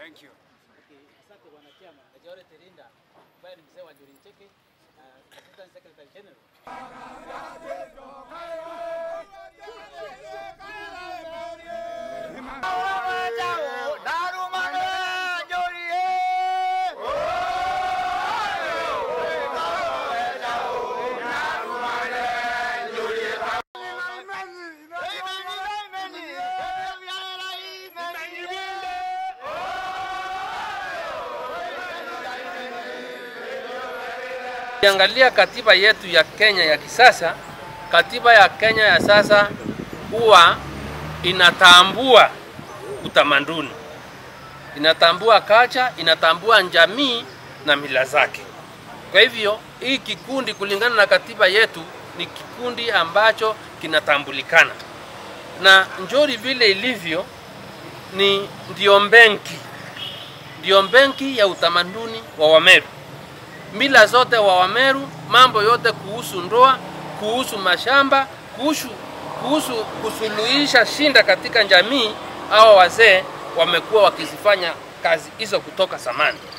Thank you. Asante bwana chama. Majority Terinda ambaye ni mzee wa Njuri Ncheke, uh, Assistant Secretary General. Ukiangalia katiba yetu ya Kenya ya kisasa, katiba ya Kenya ya sasa huwa inatambua utamaduni, inatambua kacha, inatambua jamii na mila zake. Kwa hivyo hii kikundi kulingana na katiba yetu ni kikundi ambacho kinatambulikana, na Njori vile ilivyo ni ndio benki, ndio benki ya utamaduni wa Wameru mila zote wa Wameru, mambo yote kuhusu ndoa, kuhusu mashamba, kuhusu, kuhusu kusuluhisha shinda katika jamii, hao wazee wamekuwa wakizifanya kazi hizo kutoka zamani.